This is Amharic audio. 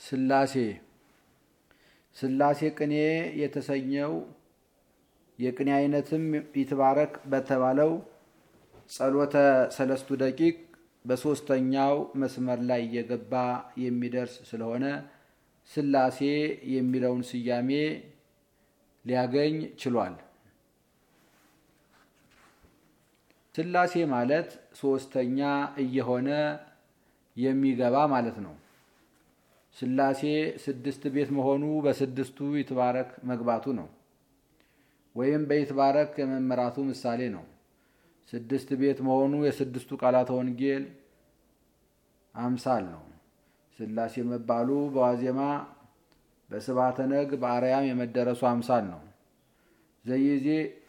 ስላሴ ስላሴ ቅኔ የተሰኘው የቅኔ አይነትም ይትባረክ በተባለው ጸሎተ ሰለስቱ ደቂቅ በሦስተኛው መስመር ላይ እየገባ የሚደርስ ስለሆነ ስላሴ የሚለውን ስያሜ ሊያገኝ ችሏል። ስላሴ ማለት ሦስተኛ እየሆነ የሚገባ ማለት ነው። ስላሴ ስድስት ቤት መሆኑ በስድስቱ ይትባረክ መግባቱ ነው። ወይም በይትባረክ የመመራቱ ምሳሌ ነው። ስድስት ቤት መሆኑ የስድስቱ ቃላተ ወንጌል አምሳል ነው። ስላሴ መባሉ በዋዜማ በስብሐተ ነግ በአርያም የመደረሱ አምሳል ነው። ዘይዜ